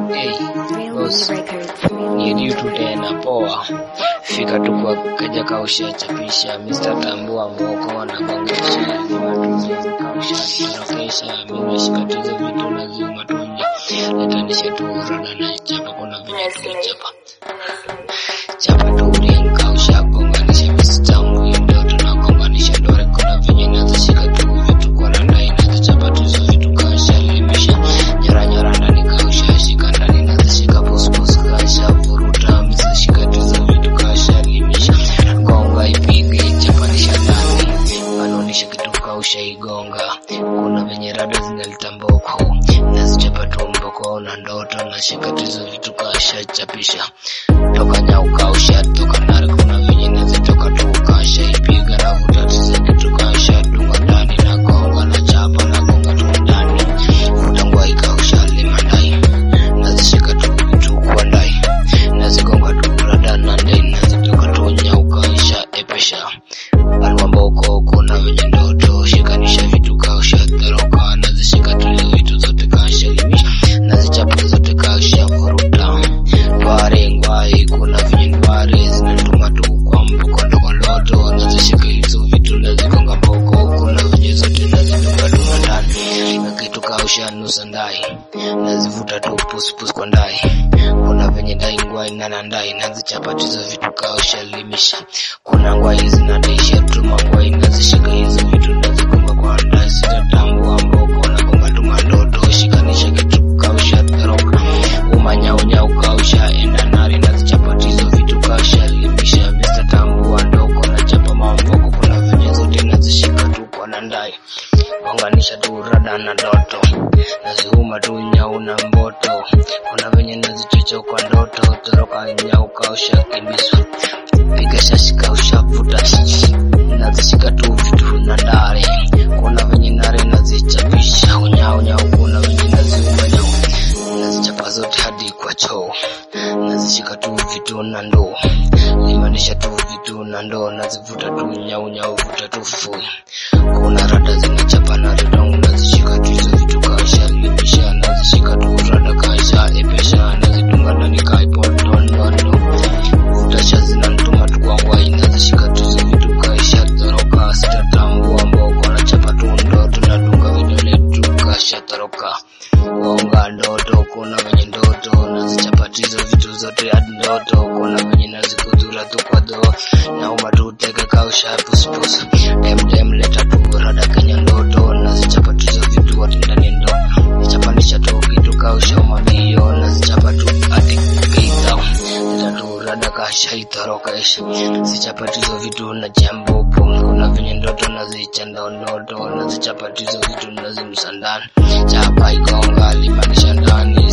Hey, boss, ni Diu tu tena poa. Fika tu kwa kaja kausha chapisha Mr. Tambua moko na bongesha matuzi kausha tunakesha mimi shikatizo vitu lazima tunje letanisha tu rada na chapa kuna vile tulichapa chapa tu ring kausha gonganisha Mr. Mwindo tunagonganisha ndore kuna venye nazishika tu vitu kwa randa inazichapa tu hizo vitu kausha limisha nyara nyara ndani kausha shika ndani nazishika pus pus kausha vuruta mzishika tu hizo vitu kausha limisha gonga ipige chapanisha ndani wanaonisha kitu kausha igonga kuna venye rada zinaleta mboko nazichapa tu mboko na ndoto nashika tu hizo vitu kausha chapisha toka nyau kausha toka nare kuna venye nazitoka tu kausha ipiga na vuta tiza kitu kausha dunga ndani na gonga na chapa na gonga tu ndani vuta ngwai kausha lima ndai nazishika tu vitu kwa ndai nazigonga tu rada na ndai nazitoka tu nyau kausha epesha alwamboko kuna venye ndoto shikanisha vitu kausha dharoka nazishika tu hizo vitu zote kausha limisha nazichapa zote kausha vuruta tware ngwai kuna venye ndware zinatuma tu kwa mboko ndogo ndoto nazishika hizo vitu nazigonga mboko kuna venye zote nazidunga tu na ndani na kitu kausha nusa ndai nazivuta tu puspus kwa ndai kuna venye ndai ngwai nana ndai nazichapa tu hizo vitu kausha limisha kuna ngwai zinadaisha tu mangwai nazishika hizo vitu nazigonga kwa ndai sitatambua mboko nagonga tu mandoto shikanisha kitu kausha dharoka umanyaunyau kausha enda nari nazichapa tu hizo vitu kausha limisha Mr. tambua ndoko nachapa mamboko kuna venye zote nazishika tu kwa nandai gonganisha tu rada na ndoto naziuma tu nyau na mboto kuna venye nazichocha kwa ndoto toroka nyau kausha kimbiswa piga shashi kausha vuta nazishika tu vitu na ndare kuna venye nare nazichapisha unyau nyau kuna venye naziuma nyau nazichapa zote hadi kwa choo nazishika tu vitu na ndoo limanisha tu vitu na ndoo nazivuta tu nyau nyau vuta tu fui kuna rada zinachapa na redong nazishika tu hizo vitu kaisha limisha nazishika tu rada kaisha epesha nazidunga ndani kaipotondondo vutasha zinantuma tu kwa ngwai nazishika tu hizo vitu kaisha toroka sitatambua mboko nachapa tu ndoto nadunga vidole tu kasha toroka gonga ndoto kuna venye ndoto nazichapatizo vitu zote hadi ndoto kuna venye nazikudhura tu kwa dho nauma tu teke kausha puspus demdem leta tu rada kenya ndoto nazichapatizo vitu hadi ndani ndo nichapanisha tu kitu kausha mabio nazichapa tu hadi keitao leta tu rada kasha itoroka isha sichapatizo vitu na jambopo kuna venye ndoto nazichanda ndoto nazichapatizo vitu nazimsandani chapa igonga limanisha ndani